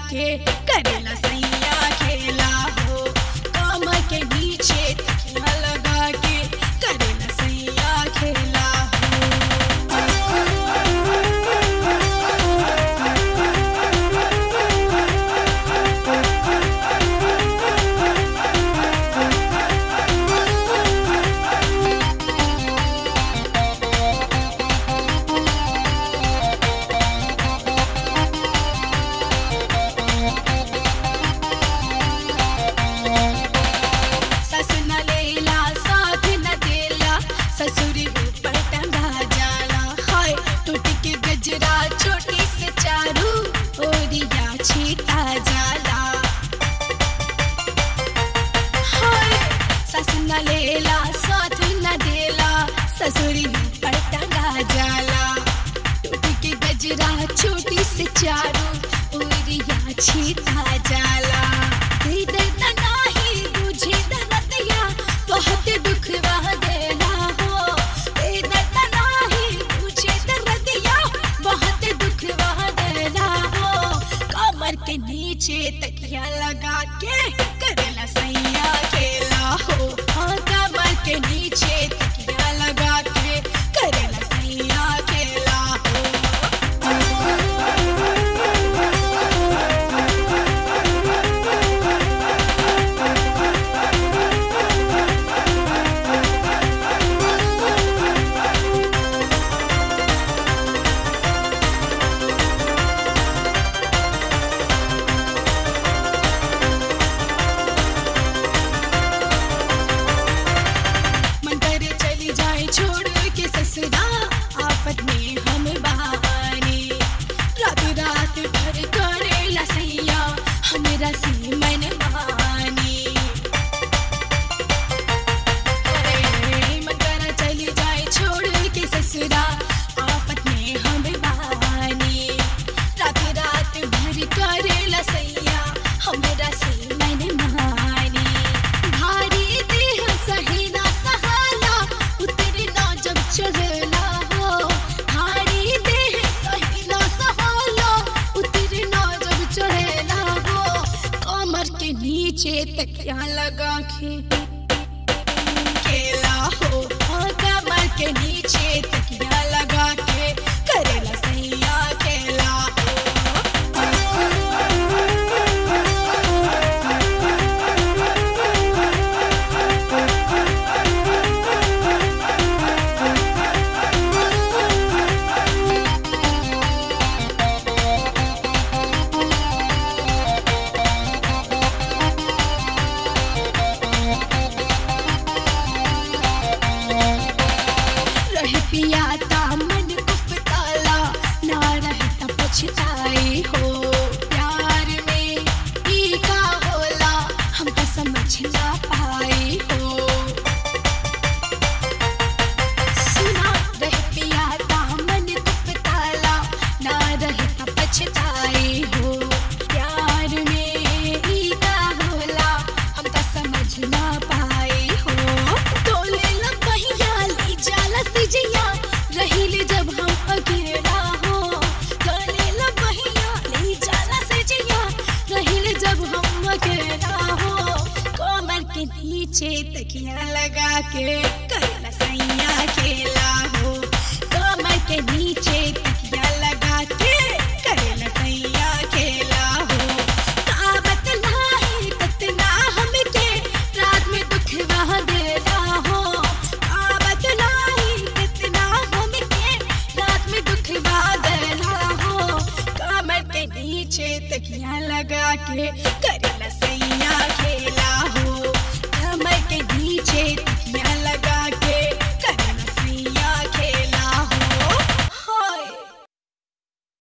के करेला सैया खेला हो कमर के नीचे तकिया लगा के करेला सैया खेला हो सस न लेला साथ न देला ससुरी ऊपर टंगा जाला हाय टूट के गजरा छोटी से चारू ओरिया छीटा जाला हाय सस न लेला साथ न देला ससुरी ऊपर टंगा जाला टूट के गजरा छोटी से चारू ओरिया छीटा जाला दे दर्द नाही तुझे दर्दिया बहुत दुख वह देना हो दे दर्द नाही तुझे दर्दिया बहुत दुख वह देना हो कमर के नीचे तकिया लगा के करेला सैया खेला हो हाँ कमर के नीचे तकिया लगा के करेला सैया खेला हो मन करे चली जाए छोड़ के ससुरा आफत में हम बहाने रात रात भर करेला सैया हमरा से मन माने अरे मन करे चली जाए छोड़ के ससुरा आफत में हम बहाने रात रात भर करेला सैया हमरा से मन माने भारी देह सहेना सहाला उतरे ना जब चढ़ला हो भारी देह सहेना सहाला उतरे ना जब चढ़ला हो कमर के नीचे तकिया लगा के खेला हो हाँ कमर के नीचे तकिया लगा के करेला सैया खेला हो रह पिया ता मन कुपताला ना रहता पछताई हो प्यार में ई का होला हमका समझ ना पाई हो सुना रह पिया ता मन कुपताला ना रहता पछताई हो प्यार में ई का होला हमका समझ ना पाई हो डोले लपहिया ली जाला सिजिया रहीले जब हम अकेला हो डोले लपहिया ली जाला सिजिया रहीले जब हम अकेला हो कमर के नीचे तकिया लगा के करला सैया खेला हो कमर के नीचे तकिया लगा के करला सैया खेला हो काबत नाही कतना हमके रात में दुख वह देना हो काबत नाही कतना हमके रात में दुख वह देना हो कमर के नीचे तकिया लगा के करेला सैया खेला